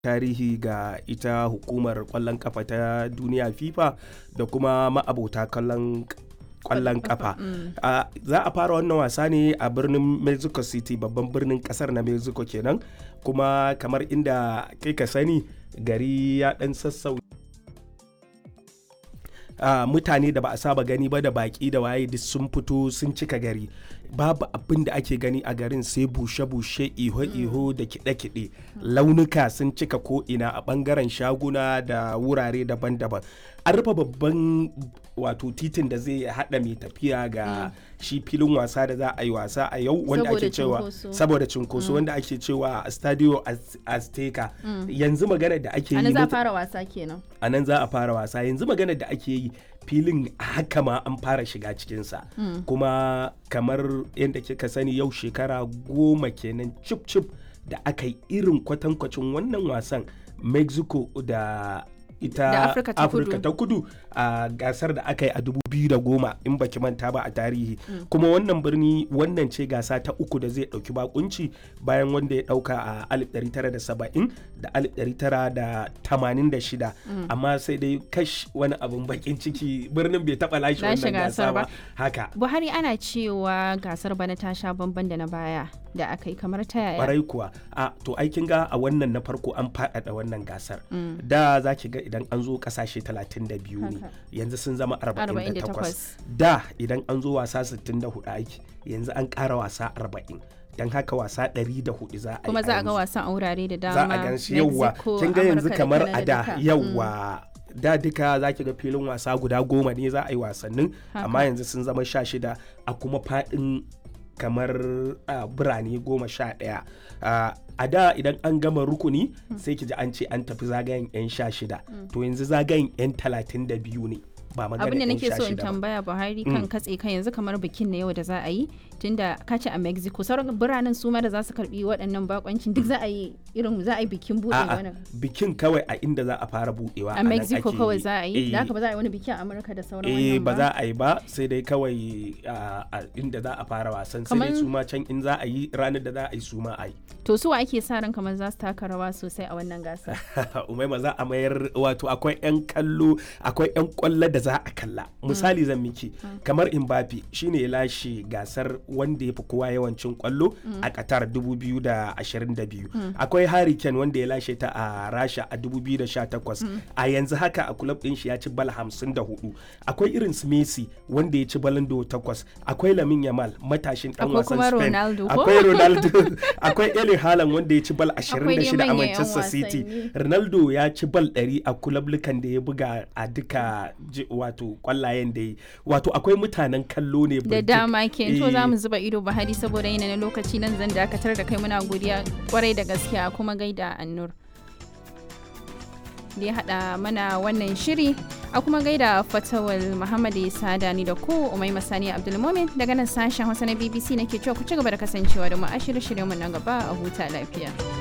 tarihi ga ita hukumar kwallon kafa ta duniya fifa da kuma ma'abota kallon kwallon kafa za a fara wannan wasa ne a birnin mexico city babban birnin kasar na mexico kenan kuma kamar inda kai ka sani gari ya dan sassau Uh, mutane da ba a saba gani ba da baki da waye duk sun fito sun cika gari babu abin da ake gani a garin sai bushe-bushe iho-iho da kiɗe-kiɗe launuka sun cika ko'ina a ɓangaren shaguna da wurare daban-daban an rufe babban wato titin da zai haɗa mai tafiya ga shi filin wasa da za a yi wasa a yau wanda ake cewa saboda cinkoso wanda ake cewa stadio azteca yanzu magana da ake yi za a fara wasa kenan a nan za a fara wasa yanzu magana da ake yi filin haka ma an fara shiga cikinsa mm. kuma kamar yadda kika sani yau shekara goma kenan cip cip da aka yi irin kwatankwacin wannan wasan mexico da ita Afirka ta kudu a gasar da aka yi a 2010 in baki manta ba a tarihi mm. kuma wannan birni wannan ce gasa ta uku da zai dauki bakunci bayan wanda ya dauka a 1970 da 1986 mm. amma sai dai kash wani abin bakin ciki birnin bai taba lashe wannan gasa ba haka buhari ana cewa gasar bana ta sha bamban da na baya da aka yi kamar ta yaya kwarai kuwa a to aikin ga a wannan na farko an faɗaɗa wannan gasar mm. da za ki ga idan an zo kasashe 32 ne yanzu sun zama 48 da idan an zo wasa 64 aiki yanzu an ƙara wasa 40 don haka wasa 104 za a yi kuma za a ga wasan a wurare da dama za a gan shi yauwa kin ga yanzu kamar a da yauwa da duka za ki ga filin wasa guda goma ne za a yi wasannin amma yanzu sun zama sha shida a kuma faɗin kamar uh, birane goma sha ɗaya uh, a da idan an gama rukuni mm. sai ki ji an ce an tafi zagayen 'yan sha shida mm. to yanzu zagayen 'yan talatin da biyu ne ba magana abin da nake so in tambaya buhari kan katse kan yanzu kamar bikin na yau da za a yi tunda ka ce a mexico sauran biranen su ma da za su karbi waɗannan bakoncin duk za a yi irin za a yi bikin buɗe wannan bikin kawai a inda za a fara buɗewa a mexico kawai za a yi da haka ba za a yi wani bikin a amurka da sauran wannan ba za a yi ba sai dai kawai a inda za a fara wasan sai dai su ma can in za a yi ranar da za a yi su ma a yi to su ake sa ran kamar za su taka rawa sosai a wannan gasa umaima za a mayar wato akwai yan kallo akwai yan kwallo da za a kalla misali zan miki kamar Mbappe shine ya lashe gasar wanda ya fi kowa yawancin kwallo a Qatar 2022 akwai Harry Kane wanda ya lashe ta a Rasha a 2018 a yanzu haka a club din shi ya ci bal 54 akwai irin su Messi wanda ya ci balon do 8 akwai Lamine Yamal matashin dan wasan Spain akwai Ronaldo akwai Erling Haaland wanda ya ci bal 26 a Manchester City Ronaldo ya ci bal 100 a kulablukan da ya buga a duka wato kwallayen da yi wato akwai mutanen kallo ne da dama ke to za mu zuba ido bahari saboda yana na lokaci nan zan dakatar da kai muna godiya kwarai da gaskiya kuma gaida annur da ya haɗa mana wannan shiri a kuma gaida fatawal muhammad isa dani da ku umai masani abdulmumin daga nan sashen hausa na bbc nake cewa ku ci gaba da kasancewa da mu a shirye-shiryenmu na gaba a huta lafiya.